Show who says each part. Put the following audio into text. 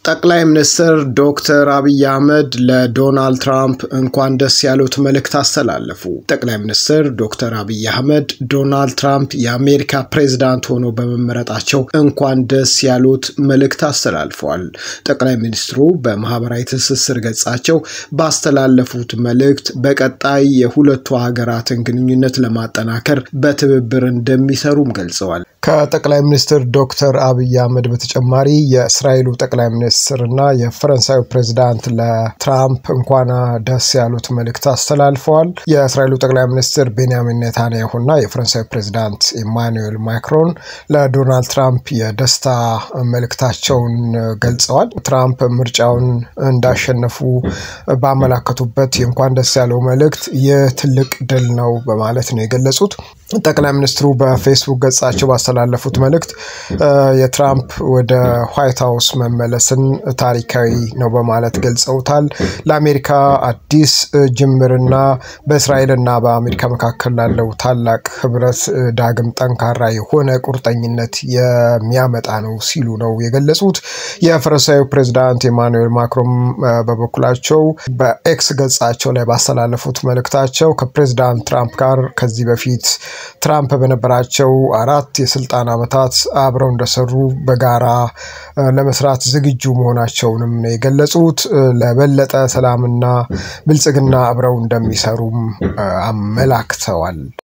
Speaker 1: ጠቅላይ ሚኒስትር ዶክተር አብይ አህመድ ለዶናልድ ትራምፕ እንኳን ደስ ያሉት መልእክት አስተላለፉ። ጠቅላይ ሚኒስትር ዶክተር አብይ አህመድ ዶናልድ ትራምፕ የአሜሪካ ፕሬዝዳንት ሆነው በመመረጣቸው እንኳን ደስ ያሉት መልእክት አስተላልፈዋል። ጠቅላይ ሚኒስትሩ በማህበራዊ ትስስር ገጻቸው ባስተላለፉት መልእክት በቀጣይ የሁለቱ ሀገራትን ግንኙነት ለማጠናከር በትብብር እንደሚሰሩም ገልጸዋል። ከጠቅላይ ሚኒስትር ዶክተር አብይ አህመድ በተጨማሪ የእስራኤሉ ጠቅላይ ሚኒስትር እና የፈረንሳዩ ፕሬዚዳንት ለትራምፕ እንኳን ደስ ያሉት መልእክት አስተላልፈዋል። የእስራኤሉ ጠቅላይ ሚኒስትር ቤንያሚን ኔታንያሁ እና የፈረንሳዩ ፕሬዚዳንት ኢማኑኤል ማክሮን ለዶናልድ ትራምፕ የደስታ መልእክታቸውን ገልጸዋል። ትራምፕ ምርጫውን እንዳሸነፉ ባመላከቱበት የእንኳን ደስ ያለው መልእክት ይህ ትልቅ ድል ነው በማለት ነው የገለጹት። ጠቅላይ ሚኒስትሩ በፌስቡክ ገጻቸው ባስተላለፉት መልእክት የትራምፕ ወደ ዋይት ሀውስ መመለስን ታሪካዊ ነው በማለት ገልጸውታል። ለአሜሪካ አዲስ ጅምርና በእስራኤልና በአሜሪካ መካከል ላለው ታላቅ ህብረት ዳግም ጠንካራ የሆነ ቁርጠኝነት የሚያመጣ ነው ሲሉ ነው የገለጹት። የፈረንሳዩ ፕሬዚዳንት ኤማኑኤል ማክሮን በበኩላቸው በኤክስ ገጻቸው ላይ ባስተላለፉት መልእክታቸው ከፕሬዚዳንት ትራምፕ ጋር ከዚህ በፊት ትራምፕ በነበራቸው አራት የስልጣን ዓመታት አብረው እንደሰሩ በጋራ ለመስራት ዝግጁ መሆናቸውንም ነው የገለጹት። ለበለጠ ሰላምና ብልጽግና አብረው እንደሚሰሩም አመላክተዋል።